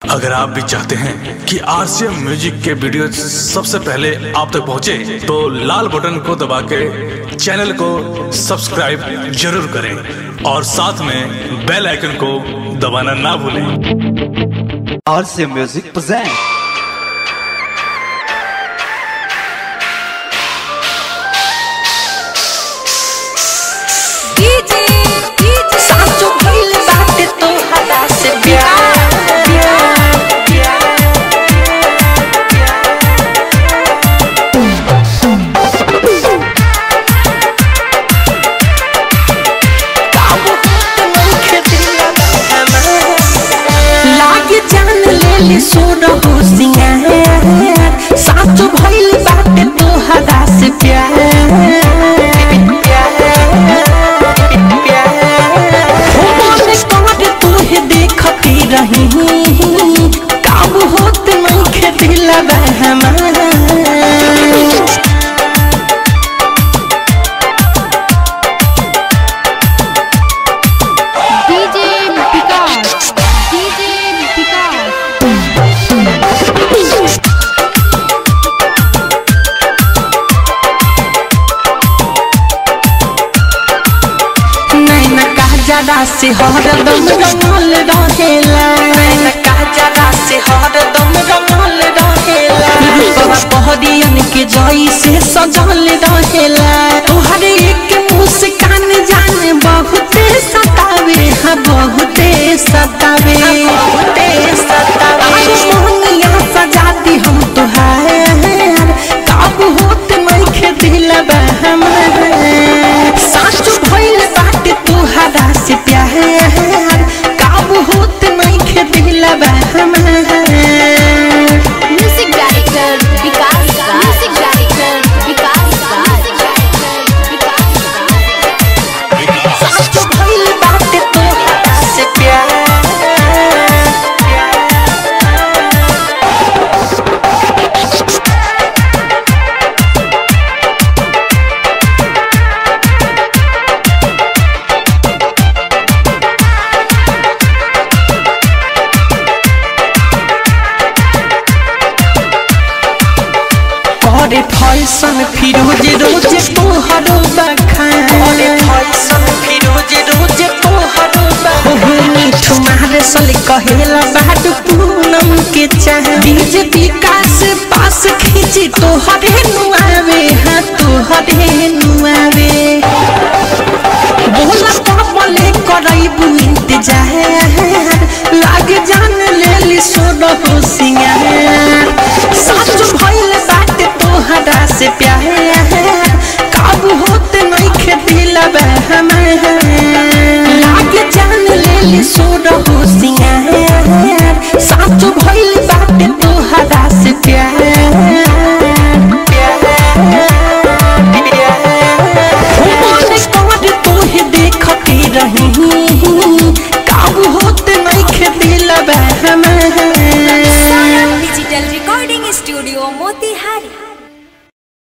अगर आप भी चाहते हैं कि आरसीएम म्यूजिक के वीडियो सबसे पहले आप तक पहुंचे, तो लाल बटन को दबा के चैनल को सब्सक्राइब जरूर करें और साथ में बेल आइकन को दबाना ना भूलें और से म्यूजिक प्रेजेंट डीजे डीजे साचो भइल बाटे तोहरा से प्यार काबू होत नइखे दिलवा हमार। लागे जान लेली सोना हो सिंगार साचो भइल बाटे तोहरा से प्यार हो मोने कहत तोहे देखती रही काबू होत नइखे दिलवा हमार डीजे विकास डीजे विकास नैन काजरा से हरदम रंगल रहेला नैन काजरा से हरदम रंगल रहेला रूपवा पहरियन के जई से सजल रहेला तोहरे एक मुस्कान जाने बहुते सतावे हाँ बहुते सतावे बहुते सतावे मोहनिया सजाती हम तोहार काबू होत नइखे दिलबा हमार साचो भइल बाटे तोहरा से प्यार काबू होत नइखे दिलबा हमार music director Vikas music director Vikas साचो भइल बाटे तोहरा से प्यार करे फैशन फिरोज रोज तोहरो बखान करे फैशन फिरोज रोज तोहरो बखान मिठू मारे सल कहेला बाट पूनम के चाह डीजे विकास पास खींची तोहरे नुआवे हाँ तोहरे नुआवे बोला कमले करैबू इंतजार लाग जान लेली सोना हो सिंगार साचो भइल बाटे तोहरा से प्यार काबू होत नइखे दिलबा हमार लाग जान लेली सोना हो सिंगार साचो भइल बाटे तोहरा से प्यार मोने कहत तोहे देखती रही